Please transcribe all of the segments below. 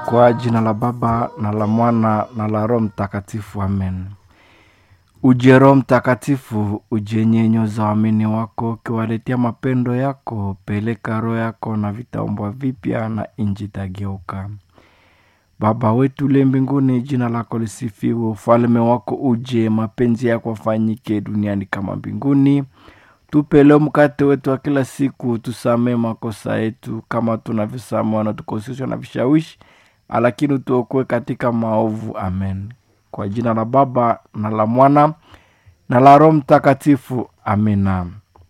Kwa jina la Baba na la Mwana na la Roho Mtakatifu, amen. Uje Roho Mtakatifu, uje nyenyoza waamini wako, ukiwaletea mapendo yako. Peleka roho yako na vitaumbwa vipya, na inji itageuka. Baba wetu uliye mbinguni, jina lako lisifiwe, ufalme wako uje, mapenzi yako afanyike duniani kama mbinguni. Tupe leo mkate wetu wa kila siku, tusamee makosa yetu kama tunavyosamehe wanatukosesha na vishawishi, lakini utuokoe katika maovu. Amen. Kwa jina la Baba na la Mwana na la Roho Mtakatifu, amina.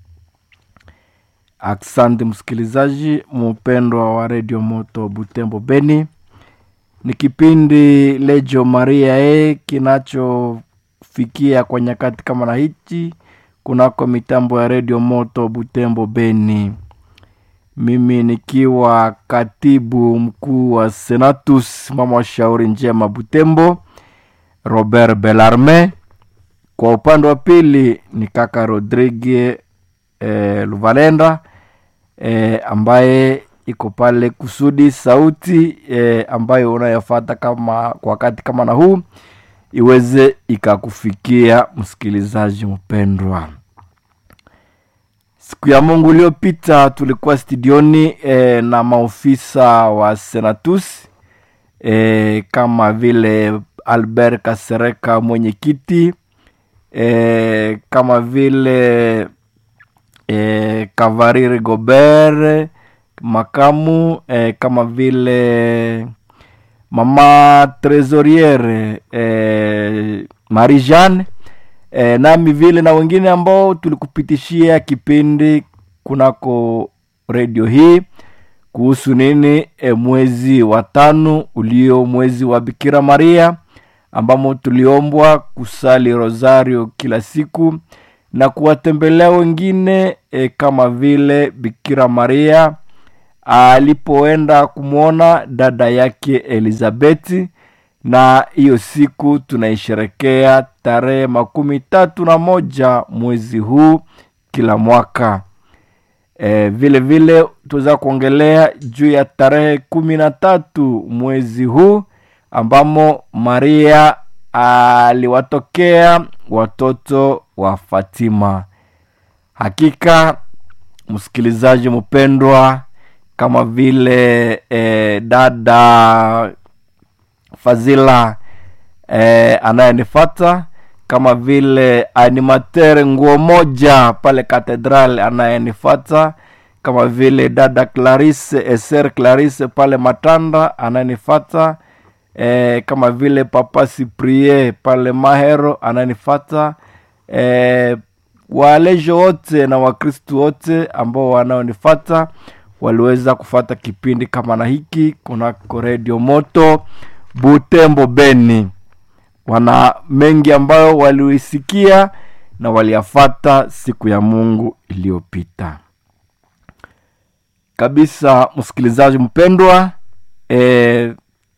Asante msikilizaji mupendwa wa redio Moto Butembo Beni, ni kipindi Lejo Maria e kinachofikia kwa nyakati kama na hichi kunako mitambo ya redio Moto Butembo Beni, mimi nikiwa katibu mkuu wa Senatus mama wa shauri njema Butembo, Robert Belarme. Kwa upande wa pili ni kaka Rodrigue eh, Luvalenda eh, ambaye iko pale kusudi sauti eh, ambayo unayofata kama kwa wakati kama na huu iweze ikakufikia msikilizaji mpendwa. Siku ya Mungu iliyopita tulikuwa studioni eh, na maofisa wa Senatus eh, kama vile Albert Kasereka mwenyekiti eh, kama vile eh, Kavariri Gobert makamu eh, kama vile mama tresoriere eh, Marie Jeanne eh, nami vile na wengine ambao tulikupitishia kipindi kunako redio hii kuhusu nini e, mwezi wa tano ulio mwezi wa Bikira Maria ambamo tuliombwa kusali rosario kila siku na kuwatembelea wengine e, kama vile Bikira Maria alipoenda kumwona dada yake Elizabeti, na hiyo siku tunaisherekea tarehe makumi tatu na moja mwezi huu kila mwaka. E, vile vile tuweza kuongelea juu ya tarehe kumi na tatu mwezi huu ambamo Maria aliwatokea watoto wa Fatima. Hakika msikilizaji mpendwa, kama vile e, dada Fazila e, anayenifata kama vile animatere nguo moja pale katedral anayenifata kama vile dada Clarisse eser Clarisse pale Matanda anayenifata e, kama vile papa Cyprien pale Mahero anayenifata e, walejo wote na wakristu wote ambao wanaonifata waliweza kufata kipindi kama na hiki kunako redio moto Butembo Beni wana mengi ambayo waliisikia na waliyafata siku ya Mungu iliyopita kabisa. Msikilizaji mpendwa, e,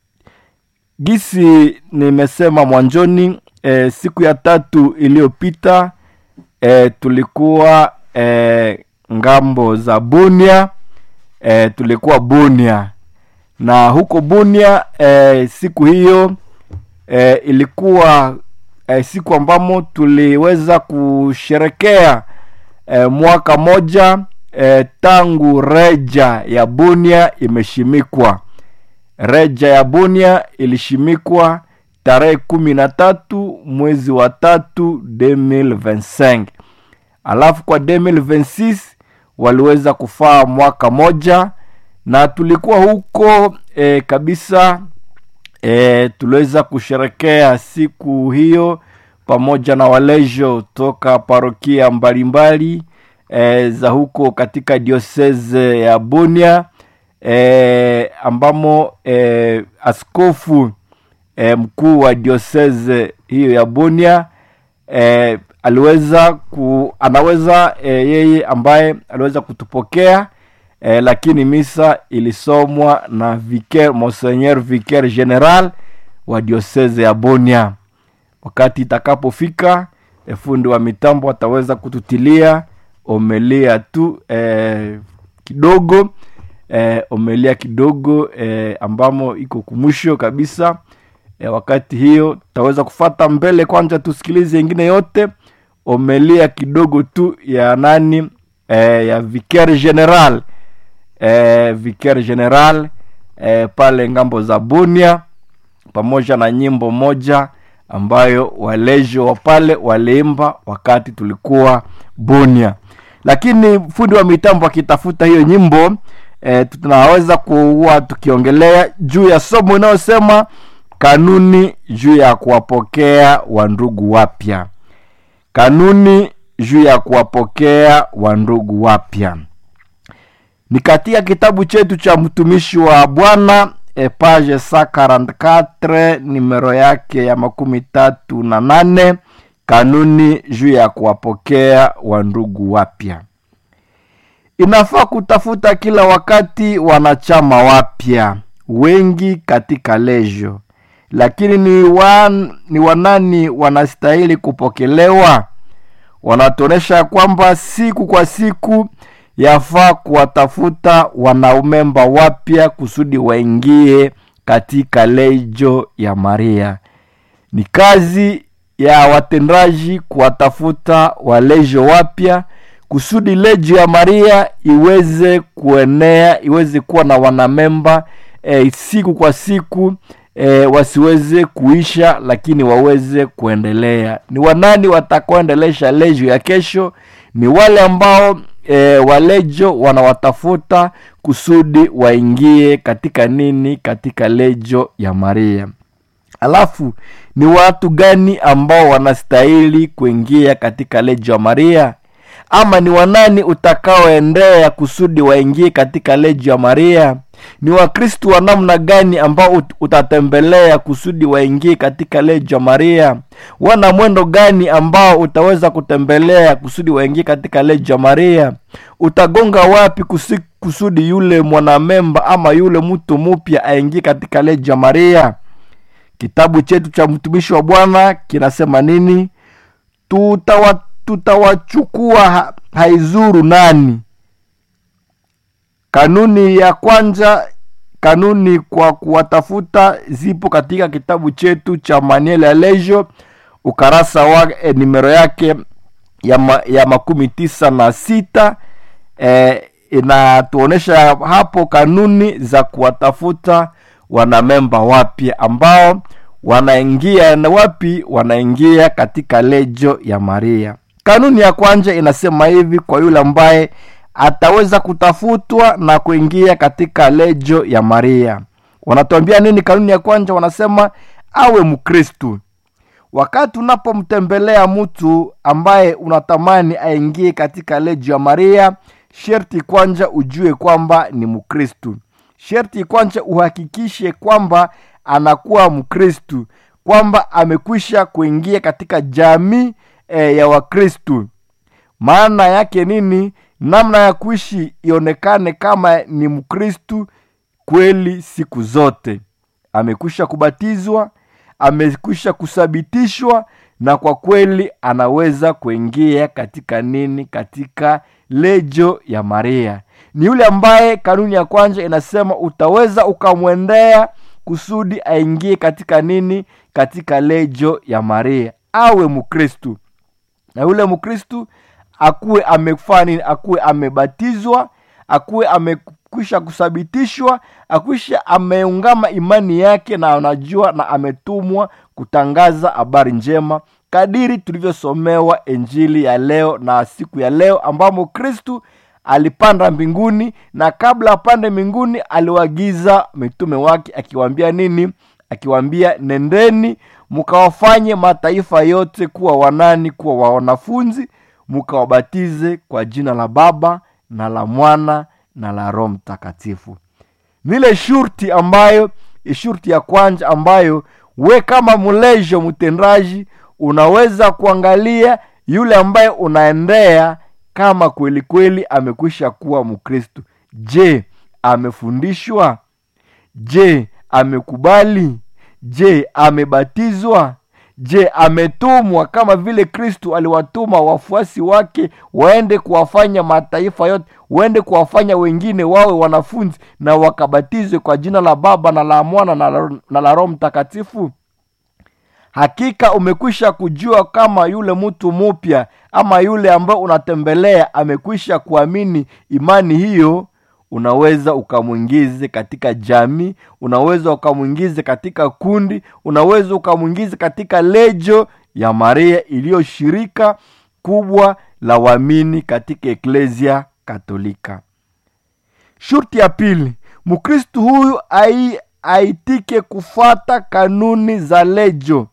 gisi nimesema mwanjoni, e, siku ya tatu iliyopita e, tulikuwa e, ngambo za Bunia e, tulikuwa Bunia na huko Bunia e, siku hiyo e, ilikuwa e, siku ambamo tuliweza kusherekea e, mwaka moja e, tangu reja ya Bunia imeshimikwa. Reja ya Bunia ilishimikwa tarehe kumi na tatu mwezi wa tatu 2025 alafu kwa 2026 waliweza kufaa mwaka moja na tulikuwa huko e, kabisa e, tuliweza kusherekea siku hiyo pamoja na walejo toka parokia mbalimbali e, za huko katika dioseze ya Bunia e, ambamo e, askofu e, mkuu wa dioseze hiyo ya Bunia e, aliweza ku, anaweza e, yeye ambaye aliweza kutupokea e, lakini misa ilisomwa na vicaire Monseigneur vicaire general wa dioseze ya Bunia. Wakati itakapofika e, fundi wa mitambo ataweza kututilia omelia tu e, kidogo eh, omelia kidogo eh, ambamo iko kumwisho kabisa eh, wakati hiyo tutaweza kufata mbele kwanza tusikilize ingine yote omelia kidogo tu ya nani eh, ya vicaire general eh, vicaire general eh, pale ngambo za bunia pamoja na nyimbo moja ambayo walejo wa pale waliimba wakati tulikuwa bunia lakini fundi wa mitambo akitafuta hiyo nyimbo e, tunaweza kuwa tukiongelea juu ya somo inayosema kanuni juu ya kuwapokea wandugu wapya kanuni juu ya kuwapokea wandugu wapya ni katika kitabu chetu cha mtumishi wa bwana e, page sa 44 nimero yake ya makumi tatu na nane kanuni juu ya kuwapokea wandugu wapya inafaa kutafuta kila wakati wanachama wapya wengi katika lejo lakini ni, wan, ni wanani wanastahili kupokelewa wanatuonyesha kwamba siku kwa siku yafaa kuwatafuta wanaumemba wapya kusudi waingie katika lejo ya maria ni kazi ya watendaji kuwatafuta walejo wapya kusudi lejo ya maria iweze kuenea iweze kuwa na wanamemba e, siku kwa siku e, wasiweze kuisha lakini waweze kuendelea ni wanani watakaoendelesha lejo ya kesho ni wale ambao e, walejo wanawatafuta kusudi waingie katika nini katika lejo ya maria alafu ni watu gani ambao wanastahili kuingia katika lejo ya maria ama ni wanani utakaoendea kusudi waingie katika lejo ya maria ni wakristu wa namna gani ambao ut- utatembelea kusudi waingie katika lejo ya maria wana mwendo gani ambao utaweza kutembelea kusudi waingie katika lejo ya maria utagonga wapi kusi, kusudi yule mwanamemba ama yule mtu mupya aingie katika lejo ya maria kitabu chetu cha mtumishi wa bwana kinasema nini tutawa tutawachukua ha, haizuru nani kanuni ya kwanza kanuni kwa kuwatafuta zipo katika kitabu chetu cha manuel ya lejo ukarasa wa e, nimero yake ya, ma, ya makumi tisa na sita e, inatuonyesha hapo kanuni za kuwatafuta wanamemba wapya ambao wanaingia na wapi wanaingia katika lejo ya maria kanuni ya kwanza inasema hivi kwa yule ambaye ataweza kutafutwa na kuingia katika lejo ya maria wanatuambia nini kanuni ya kwanza wanasema awe mkristu wakati unapomtembelea mtu ambaye unatamani aingie katika lejo ya maria sherti kwanza ujue kwamba ni mkristu sherti kwanza uhakikishe kwamba anakuwa mkristu kwamba amekwisha kuingia katika jamii e, ya wakristu maana yake nini namna ya kuishi ionekane kama ni mkristu kweli siku zote amekwisha kubatizwa amekwisha kusabitishwa na kwa kweli anaweza kuingia katika nini katika lejo ya maria ni yule ambaye kanuni ya kwanza inasema utaweza ukamwendea kusudi aingie katika nini katika lejo ya maria awe mkristu na yule mkristu akuwe amefanya nini akuwe amebatizwa akuwe amekwisha kusabitishwa akwisha ameungama imani yake na anajua na ametumwa kutangaza habari njema kadiri tulivyosomewa injili ya leo na siku ya leo ambamo kristu alipanda mbinguni na kabla apande mbinguni aliwagiza mitume wake akiwaambia nini akiwaambia nendeni mkawafanye mataifa yote kuwa wanani kuwa wanafunzi mkawabatize kwa jina la baba na la mwana na la roho mtakatifu nile shurti ambayo shurti ya kwanza ambayo we kama mlejo mtendaji unaweza kuangalia yule ambaye unaendea kama kweli kweli amekwisha kuwa mkristu je amefundishwa je amekubali je amebatizwa je ametumwa kama vile kristu aliwatuma wafuasi wake waende kuwafanya mataifa yote waende kuwafanya wengine wawe wanafunzi na wakabatizwe kwa jina la baba na la mwana na la, na la roho mtakatifu hakika umekwisha kujua kama yule mtu mupya ama yule ambaye unatembelea amekwisha kuamini imani hiyo unaweza ukamwingize katika jamii unaweza ukamwingize katika kundi unaweza ukamwingize katika lejo ya maria iliyoshirika kubwa la waamini katika eklesia katolika shurti ya pili mkristu huyu ai, aitike kufata kanuni za lejo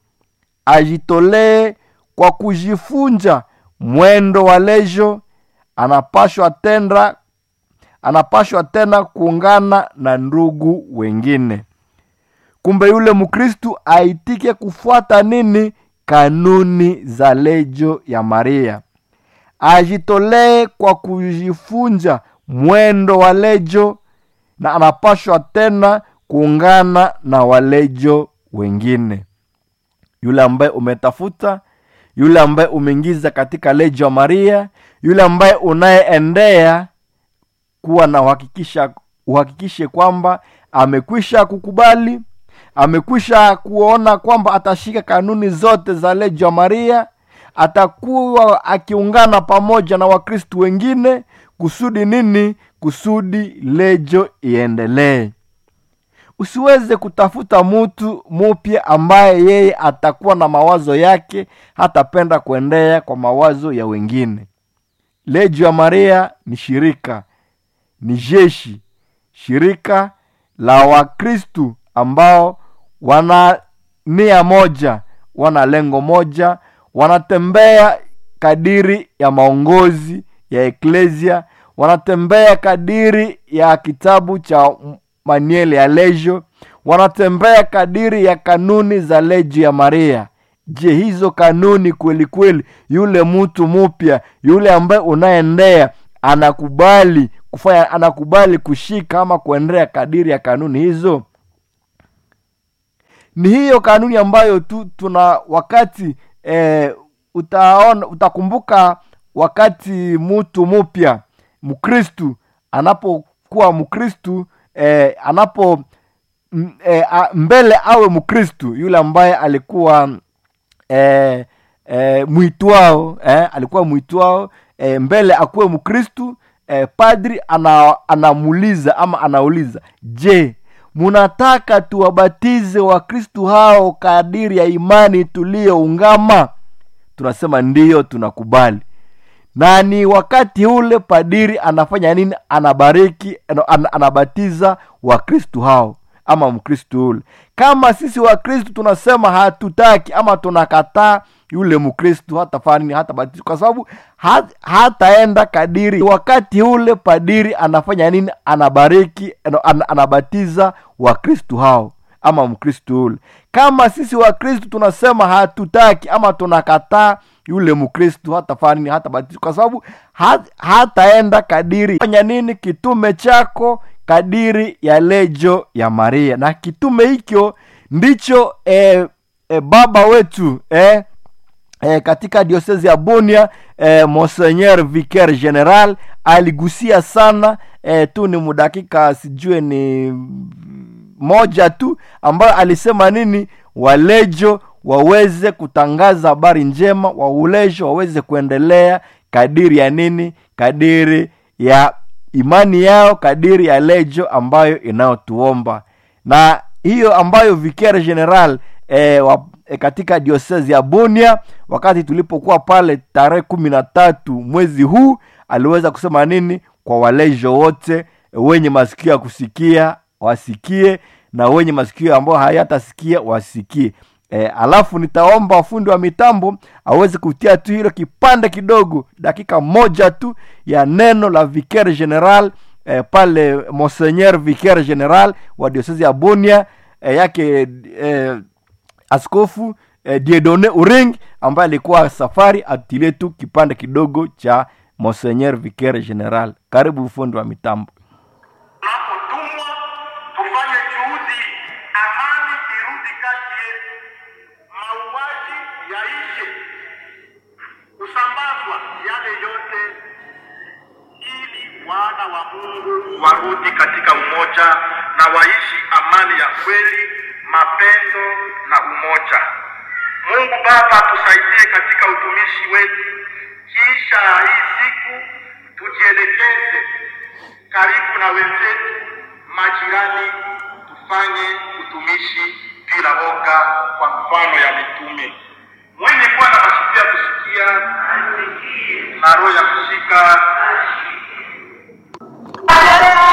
ajitolee kwa kujifunja mwendo wa lejo anapashwa tenda anapashwa tena kuungana na ndugu wengine kumbe yule mkristu aitike kufuata nini kanuni za lejo ya maria ajitolee kwa kujifunja mwendo wa lejo na anapashwa tena kuungana na walejo wengine yule ambaye umetafuta yule ambaye umeingiza katika lejo ya maria yule ambaye unayeendea kuwa na uhakikisha uhakikishe kwamba amekwisha kukubali amekwisha kuona kwamba atashika kanuni zote za lejo ya maria atakuwa akiungana pamoja na wakristu wengine kusudi nini kusudi lejo iendelee usiweze kutafuta mtu mupya ambaye yeye atakuwa na mawazo yake hatapenda kuendea kwa mawazo ya wengine lejo ya maria ni shirika ni jeshi shirika la wakristu ambao wana nia moja wana lengo moja wanatembea kadiri ya maongozi ya eklesia wanatembea kadiri ya kitabu cha maniele ya lejo wanatembea kadiri ya kanuni za lejo ya maria je hizo kanuni kweli kweli yule mtu mupya yule ambaye unaendea anakubali kufanya anakubali kushika ama kuendea kadiri ya kanuni hizo ni hiyo kanuni ambayo tu tuna wakati eh, utaona utakumbuka wakati mtu mupya mkristu anapokuwa mkristu eh, anapo m, eh, a, mbele awe mkristu yule ambaye alikuwa eh, eh, mwitwao eh, alikuwa mwitwao eh, mbele akuwe mkristu eh, padri ana, anamuuliza ama anauliza je munataka tuwabatize wakristu hao kadiri ya imani tuliyoungama tunasema ndiyo tunakubali na ni wakati ule padiri anafanya nini anabariki an, anabatiza wakristu hao ama mkristu ule kama sisi wakristu tunasema hatutaki ama tunakataa yule mkristu hatafanya nini hatabatizwa kwa sababu hat, hataenda kadiri wakati ule padiri anafanya nini anabariki an, anabatiza wakristu hao ama mkristu ule kama sisi wakristu tunasema hatutaki ama tunakataa yule mkristu hatafanya nini hatabatizwa kwa sababu hat, hataenda kadiri fanya nini kitume chako kadiri ya lejo ya maria na kitume hicho ndicho eh, eh, baba wetu eh, eh, katika diosezi ya bunia eh, monseigneur vicaire general aligusia sana eh, tu ni mudakika sijue ni moja tu ambayo alisema nini walejo waweze kutangaza habari njema waulejo waweze kuendelea kadiri ya nini kadiri ya imani yao kadiri ya lejo ambayo inayotuomba na hiyo ambayo vicaire general e, wa, e, katika diosezi ya bunia wakati tulipokuwa pale tarehe kumi na tatu mwezi huu aliweza kusema nini kwa walejo wote wenye masikio ya kusikia wasikie na wenye masikio ambayo hayatasikia wasikie e, alafu nitaomba fundi wa mitambo aweze kutia tu hilo kipande kidogo dakika moja tu ya neno la vicaire general e, pale monseigneur vicaire general wa diosezi ya bunia e, yake e, askofu e, diedone uring ambaye alikuwa safari atilie tu kipande kidogo cha monseigneur vicaire general karibu fundi wa mitambo tunapotumwa tufanye juhudi amani irudi kati yetu mauaji yaishe kusambazwa yale yote, ili wana wa Mungu warudi katika umoja na waishi amani ya kweli, mapendo na umoja. Mungu Baba tusaidie katika utumishi wetu, kisha hii siku tujielekeze karibu na wenzetu majirani, tufanye utumishi bila woga, kwa mfano ya mitume mwenye kwa